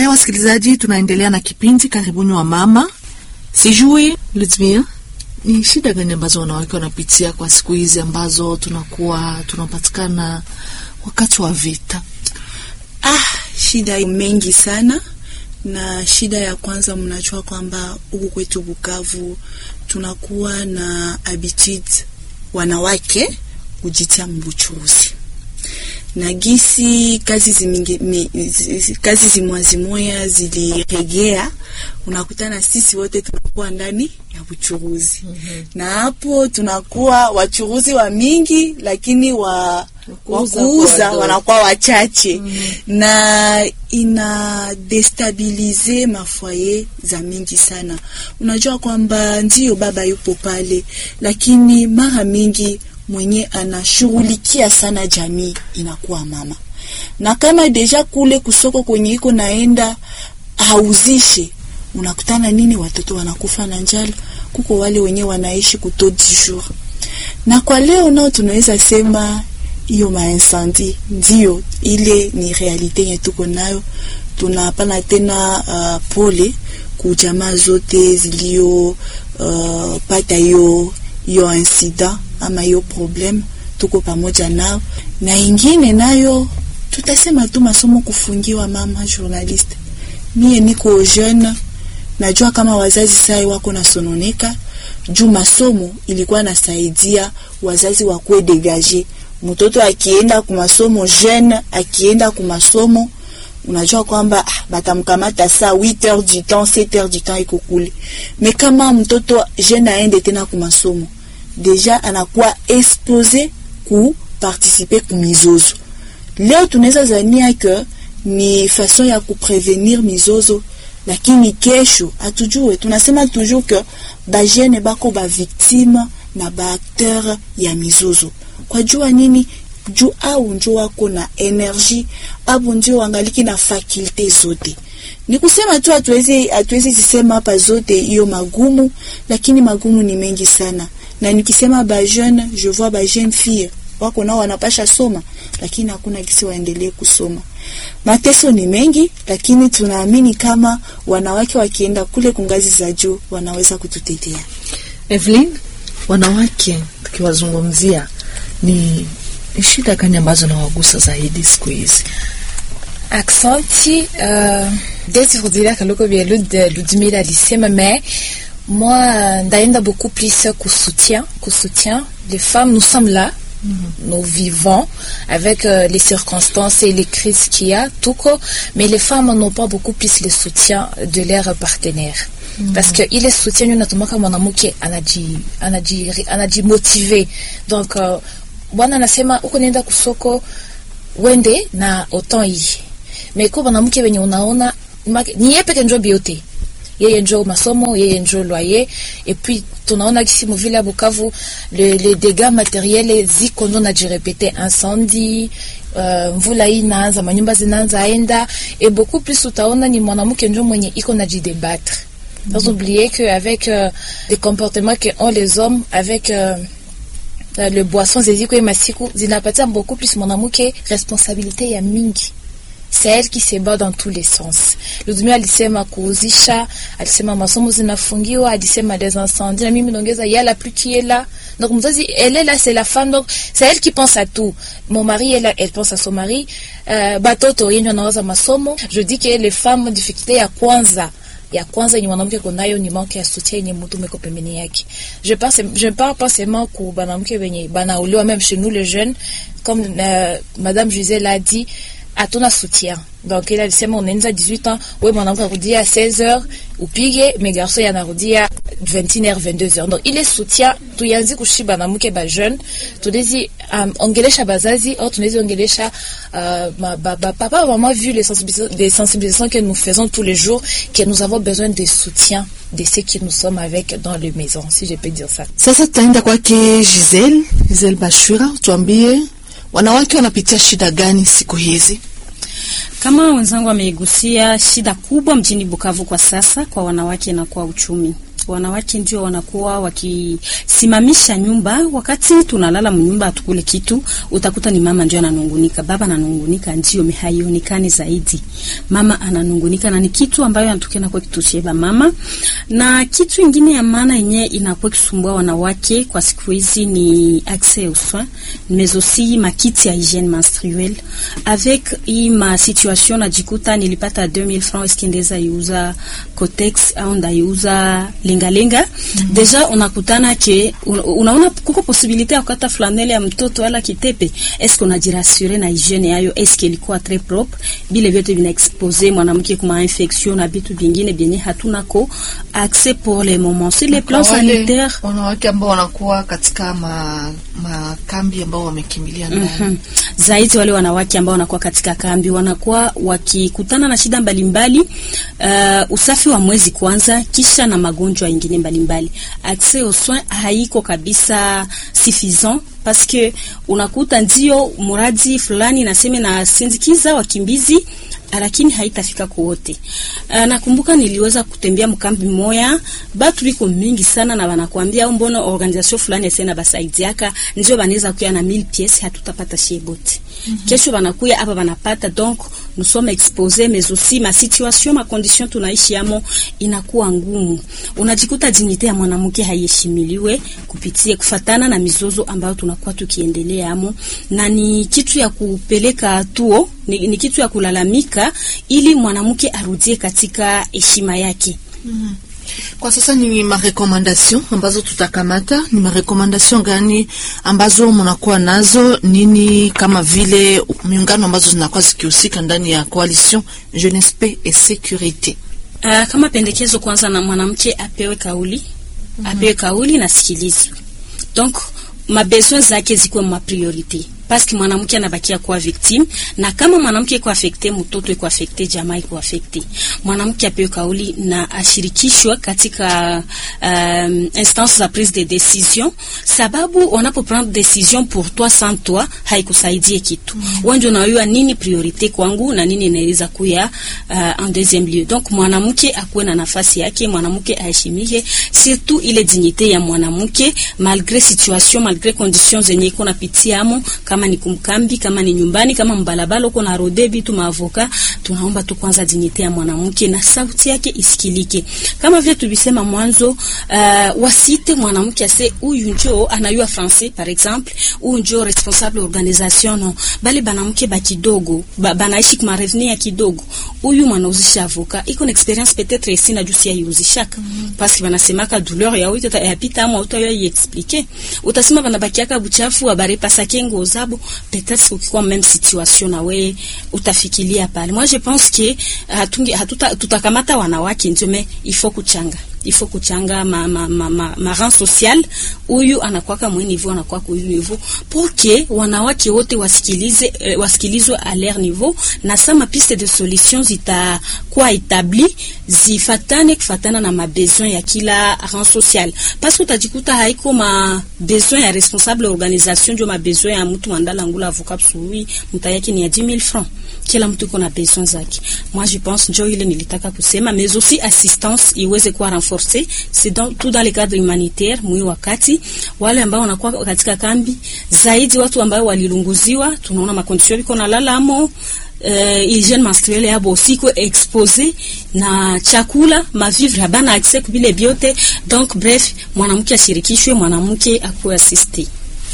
Haya, wasikilizaji, tunaendelea na kipindi karibuni wa mama. Sijui Ludmia, ni shida gani ambazo wanawake wanapitia kwa siku hizi ambazo tunakuwa tunapatikana wakati wa vita? Ah, shida mengi sana, na shida ya kwanza, mnajua kwamba huku kwetu Bukavu tunakuwa na habitude wanawake kujitia mbuchuruzi na gisi kazi zimingi, mi, zi, kazi zimwazimoya ziliregea, unakutana sisi wote tunakuwa ndani ya buchuruzi mm -hmm. na hapo tunakuwa wachuruzi wa mingi, lakini wa wakuuza wanakuwa wachache mm -hmm. na ina destabilize mafoye za mingi sana. Unajua kwamba ndio baba yupo pale, lakini mara mingi mwenye anashughulikia sana jamii inakuwa mama, na kama deja kule kusoko kwenye iko naenda hauzishe, unakutana nini? Watoto wanakufa na njala, kuko wale wenye wanaishi kuto du jour. Na kwa leo nao tunaweza sema hiyo maincendie ndio ile ni realite yenye tuko nayo. Tunapana tena uh, pole kujamaa zote zilio uh, pata hiyo hiyo incident ama hiyo problem, tuko pamoja nao. Na ingine nayo tutasema tu masomo kufungiwa. Mama journaliste, mie niko jeune, najua kama wazazi sai wako nasononeka juu masomo ilikuwa nasaidia wazazi wakuwe degage. Mtoto akienda kumasomo jeune, akienda kumasomo unajua kwamba ah, batamkamata saa 8 heures du temps 7 heures du temps iko kule. Me kama mtoto jeune aende tena kumasomo deja anakuwa expose ku participer ku mizozo. Leo tunaweza zania ke ni façon ya kuprevenir mizozo, lakini kesho hatujue. Tunasema toujours que bajene bako ba victime na ba acteur ya mizozo. Kwa jua nini? juu au njo wako na energie abu ndio wangaliki na fakulte zote. Ni kusema tu hatuwezi hatuwezi zisema hapa zote hiyo magumu, lakini magumu ni mengi sana na nikisema ba jeune je vois ba jeune fille wako nao wanapasha soma, lakini hakuna kisi waendelee kusoma. Mateso ni mengi, lakini tunaamini kama wanawake wakienda kule kungazi za juu wanaweza kututetea. Evelyn, wanawake tukiwazungumzia ni shida gani ambazo nawagusa zaidi siku hizi? Aksanti uh, desi kurudilia kaloko vya Ludmila alisema mais moi ndaenda beaucoup plus qu'au soutien qu'au soutien les femmes nous sommes là mm -hmm. nous vivons avec euh, les circonstances et les crises qu'il y a tout quoi, mais les femmes n'ont pas beaucoup plus le soutien de leurs partenaires mm -hmm. parce que ile soutien unatumaka mwanamke anaji anaji anajimotive donc uh, bwana anasema uko nenda kusoko wende na oton hii meko mwanamke wenye unaona ni yeye peke njo biote yeye njo masomo yeye njo loyer et puis tunaona kisi muvile ya Bukavu le, le dégâts matériels ziko ndo najirepete incendie uh, mvula hii inaanza manyumba zinaanza enda et beaucoup plus utaona ni mwanamke njo mwenye iko najidebattre mm -hmm. sans oublier que avec euh, les comportements que ont les hommes avec euh, le boisson zeziko e masiku zinapatia beaucoup plus mwanamke responsabilité ya mingi c'est elle qui se bat dans tous les sens. Ludmila alisema kuuzisha, alisema masomo zinafungiwa, alisema des incendies, na mimi naongeza il y a la pluie qui est là. Donc mzazi elle est là, c'est la femme, donc c'est elle qui pense à tout. Mon mari est là, elle pense à son mari. Euh, batoto yenye anawaza masomo. Je dis que les femmes difficulté ya kwanza ya kwanza yenye mwanamke kunayo ni manke ya soutien yenye mtu meko pembeni yake. Je pense je parle pas seulement ku banamke wenye banauliwa même chez nous les jeunes comme euh, madame Gisèle l'a dit hatuna soutien donc ile alisema unaanza 18 ans wewe mwanamke akurudia 16 heures upige mais garçon yanarudia 21 heures 22 heures donc ile soutien tuyanzi kushiba na mke ba jeune tunezi um, ongelesha bazazi au tunezi ongelesha uh, ma, ba, ba, papa maman vu les sensibilisations, les sensibilisations que nous faisons tous les jours que nous avons besoin de soutien de ceux qui nous sommes avec dans les maisons si je peux dire ça Sasa tutaenda kwake Giselle, Giselle Bashura, tuambie wanawake wanapitia shida gani siku hizi? Kama wenzangu wameigusia, shida kubwa mjini Bukavu kwa sasa kwa wanawake na kwa uchumi. wanawake ndio wanakuwa wakisimamisha nyumba. Wakati tunalala mnyumba atukule kitu, utakuta ni mama ndio ananungunika, baba ananungunika, ndio haionekani zaidi. Mama ananungunika na ni kitu ambayo anatokea kwa kitusheba mama. Na kitu ingine ya maana yenye inakuwa kisumbua wanawake kwa siku hizi ni accès aux soins mais aussi makiti ya hygiène menstruelle avec hii ma situation najikuta nilipata 2000 francs iskendeza iuza Cotex au ndaiuza lengalenga mm -hmm. Deja unakutana ke una, unaona kuko posibilite ya kukata flanele ya mtoto wala kitepe, eske unajirasure na hygiene yayo, eske ilikuwa très propre, bile vyote vina expose mwanamke kuma infection na vitu vingine vyenye hatuna ko accès pour le moment sur le plan sanitaire. Wanawake ambao wanakuwa katika ma, makambi ambao wamekimbilia ndani mm -hmm. Zaidi wale wanawake ambao wanakuwa katika kambi wanakuwa wakikutana na shida mbalimbali mbali, uh, usafi wa mwezi kwanza, kisha na magonjwa ingine mbalimbali. Accès aux soins haiko kabisa suffisant parce que unakuta ndio muradi fulani naseme na sindikiza wakimbizi lakini haitafika kwa wote. Uh, nakumbuka niliweza kutembea mkambi moya, batu biko mingi sana na wanakuambia au mbona organisation fulani yasena basaidiaka ndio banaweza kuya na 1000 pièces hatutapata shebote. Mm -hmm. Kesho wanakuya hapa wanapata donc nous sommes exposés mais aussi ma situation ma condition tunaishi amo inakuwa ngumu. Unajikuta dignité ya mwanamke haiheshimiliwe kupitia kufatana na mizozo ambayo tunakuwa tukiendelea amo, na ni kitu ya kupeleka tuo ni, ni kitu ya kulalamika ili mwanamke arudie katika heshima yake. mm -hmm. Kwa sasa ni marekomandation ambazo tutakamata. Ni marekomandation gani ambazo mnakuwa nazo nini, kama vile miungano ambazo zinakuwa zikihusika ndani ya coalition Jeunesse Paix et Sécurité? Uh, kama pendekezo kwanza, na mwanamke apewe kauli mm -hmm. apewe kauli na sikilizwe, donc mabesoin zake zikuwe ma priorite paske mwanamke anabakia kuwa victime, na kama mwanamke iko affecte, mtoto iko affecte, jamaa iko affecte. Mwanamke apewe kauli na ashirikishwe katika um, instance za prise de decision, sababu wanapo prendre decision pour toi sans toi haikusaidie kitu. mm -hmm. Wengi unajua nini priorite kwangu na nini inaweza kuya uh, en deuxième lieu. Donc mwanamke akuwe na nafasi yake, mwanamke aheshimike, surtout ile dignité ya mwanamke malgré situation, malgré conditions zenye iko napitiamo kama ni kumkambi, kama ni nyumbani, kama mbalabala uko na rode vitu maavoka, tunaomba tu kwanza dignite ya mwanamke na sauti yake isikilike, kama vile tulisema mwanzo. Uh, wasite mwanamke ase huyu njo anayua français par exemple, huyu njo responsable organisation no, bali banamke ba kidogo ba, banaishi kwa revenu ya kidogo, huyu mwanauzisha avoka iko na experience peut-être ici na jusi ya yuzishaka mm -hmm. parce que banasemaka douleur ya wito ya pita ama uto ya expliquer, utasema banabakiaka buchafu abare pasake ngoza peut-être ukikuwa même situation na we utafikiria pale. Moi je pense que hatungi hatuta tutakamata wanawake ndio mais il faut kuchanga il faut kuchanga ma ma ma, ma, ma rang social huyu anakuwa kama niveau anakuwa kwa huyu niveau pour que wanawake wote wasikilize eh, wasikilizwe à leur niveau na sama piste de solutions zitakuwa établi zifatane kufatana na mabesoin ya kila rang social parce que utajikuta haiko ma besoin ya responsable organisation ndio mabesoin ya mtu mandala ngula avocat sui mtayaki ni ya 10000 francs kila mtu iko na besoin zake. Moi je pense njo ile nilitaka kusema, mais aussi assistance iweze kuwa renforcée, c'est dans tout dans le cadre humanitaire. Mwi wakati wale ambao wanakuwa katika kambi zaidi, watu ambao walilunguziwa, tunaona makondisio biko na lala amo Uh, hygiene menstruelle yabo siko expose na chakula mavivre habana accès kubile biote donc bref, mwanamke ashirikishwe, mwanamke akuwe assiste.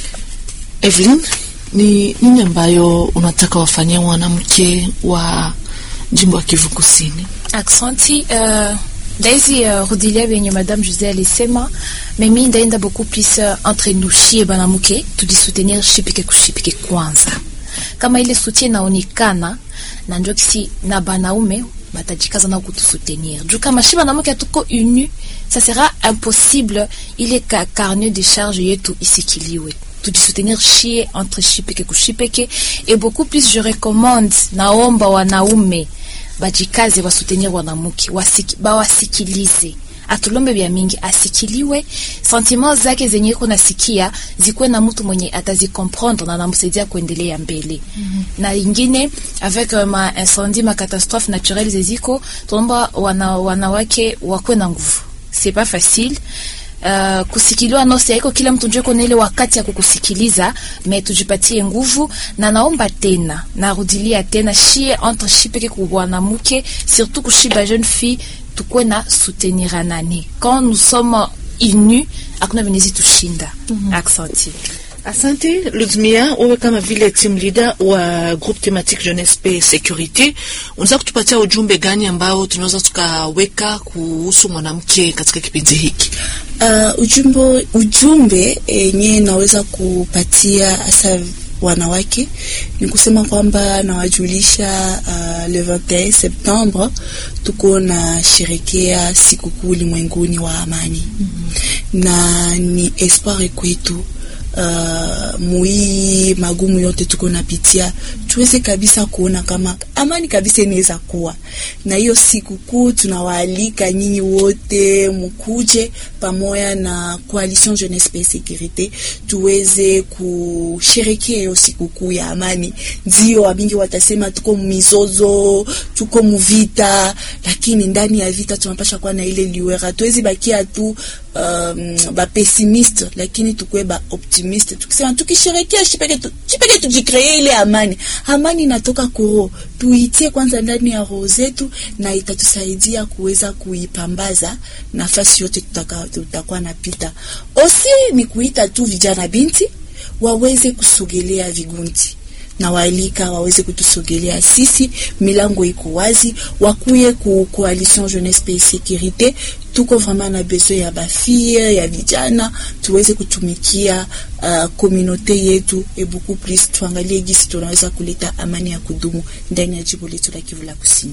Evelyn, ni nini ambayo unataka wafanyia mwanamke wa jimbo ya Kivu Kusini? Aksanti. Uh, ndaizi uh, rudilia venye madame Jose alisema, mimi ndaenda beaucoup plus uh, entre nous shie banamuke tudisoutenir shipike kushipike kwanza, kama ile soutien naonekana na njo kisi na banaume batajikaza na kutusoutenir juu kama shi banamuke tuko uni, ça sera impossible ile ka carnet de charge yetu isikiliwe tudisoutenir shie entre shipeke kushipeke et beaucoup plus je recommande naomba wanaume bajikaze wasoutenir wanamuke wasiki, bawasikilize atulombe vya mingi asikiliwe sentiment zake zenye iko nasikia zikuwe na mtu mwenye atazikomprendre na namsaidia kuendelea mbele mm -hmm. na ingine avec uh, ma incendie ma catastrophe naturelle zeziko tunaomba wana, wanawake wakuwe na nguvu c'est pas facile Uh, kusikiliwa no haiko kila mtu njue kona ile wakati ya kukusikiliza, me tujipatie nguvu, na naomba tena narudilia tena shie entre shi peke kubwanamuke surtout kushi ba jeune fille tukwe na soutenir anani quand nous sommes unis hakuna venezi tushinda. mm -hmm. Aksanti. Asante Ludmia, wewe kama vile team leader wa groupe thematique jeunesse pe securite, unaweza kutupatia ujumbe gani ambao tunaweza tukaweka kuhusu mwanamke katika kipindi hiki? Uh, ujumbe ujumbe yenye naweza kupatia hasa wanawake ni kusema kwamba nawajulisha uh, le 21 Septembre tuko na sherekea sikukuu ulimwenguni wa amani mm -hmm. na ni espoir kwetu Uh, muii magumu yote tuko napitia, tuweze kabisa kuona kama amani kabisa inaweza kuwa na hiyo sikukuu. Tunawaalika nyinyi wote mukuje pamoja na Coalition Jeunesse pe Securite, tuweze kusherekea hiyo sikukuu ya amani. Ndio wabingi watasema tuko mizozo, tuko muvita, lakini ndani ya vita tunapasha kuwa na ile liwera, tuwezi bakia tu um, ba pessimiste, lakini tukwe ba optimiste tukisema tukisherekea chipeke tu, chipeke tujikree ile amani. Amani inatoka kuro, tuitie kwanza ndani ya roho zetu, na itatusaidia kuweza kuipambaza nafasi yote tutaka tutakuwa napita. Osi ni kuita tu vijana binti waweze kusogelea vigundi na waalika waweze kutusogelea sisi, milango iko wazi, wakuye ku coalition jeunesse pe sécurité. Tuko vraiment na besoin ya bafille ya vijana, tuweze kutumikia uh, communauté yetu et beaucoup plus, tuangalie gisi tunaweza kuleta amani ya kudumu ndani ya jimbo letu la Kivu la Kusini.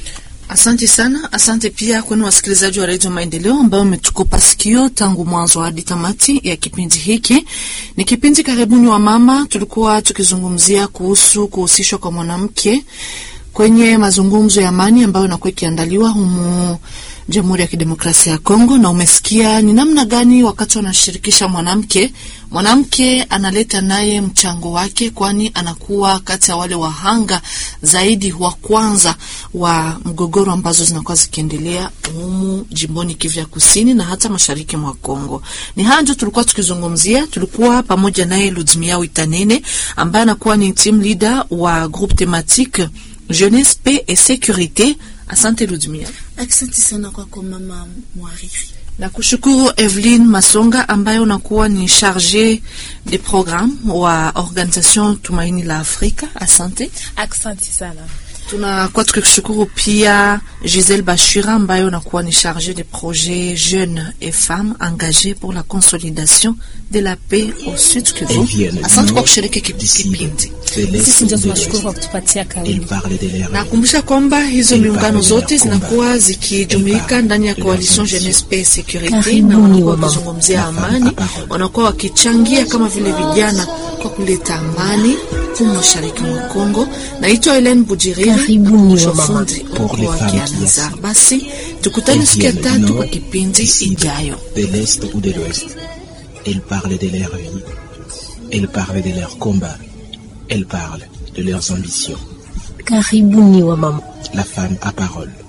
Asante sana. Asante pia kwenu wasikilizaji wa redio Maendeleo ambao umetukopa sikio tangu mwanzo hadi tamati ya kipindi hiki. Ni kipindi karibuni wa mama, tulikuwa tukizungumzia kuhusu kuhusishwa kwa mwanamke kwenye mazungumzo ya amani ambayo inakuwa ikiandaliwa humu Jamhuri ya Kidemokrasia ya Kongo, na umesikia ni namna gani wakati wanashirikisha mwanamke, mwanamke analeta naye mchango wake, kwani anakuwa kati ya wale wahanga zaidi wa kwanza wa mgogoro ambazo zinakuwa zikiendelea humu jimboni Kivu ya Kusini na hata mashariki mwa Kongo. Ni haya ndio tulikuwa tukizungumzia. Tulikuwa pamoja naye Ludmia Witanene ambaye anakuwa ni team leader wa groupe thematique jeunesse paix et sécurité. Asante Ludmia. Asante sana kwako mama mwariri. Na kushukuru Evelyn Masonga ambaye unakuwa ni charge de programme wa Organisation Tumaini la Afrika. Asante. Asante sana. Tunakuwa tukikushukuru pia Giselle Bashira ambaye unakuwa ni charge de projet jeunes et femmes engagées pour la consolidation de la paix au Sud Kivu. Asante kwa kushiriki kipindi. Sisi ndio tunashukuru kwa kutupatia kauli. Nakumbusha kwamba hizo miungano zote zinakuwa zikijumuika ndani ya Coalition Jeunesse Paix Securite, na wanakuwa wakizungumzia amani, wanakuwa wakichangia kama vile vijana kwa kuleta amani humu mashariki mwa Kongo. Naitwa Helen Bujiriri, mshofundi uko wa Kianazar. Basi tukutane siku ya tatu kwa kipindi ijayo. De l'Est ou de l'Ouest, elles parlent de leur vie, elles parlent de leur combat, elles parlent de leurs ambitions. Karibuni wa mama. La femme à parole.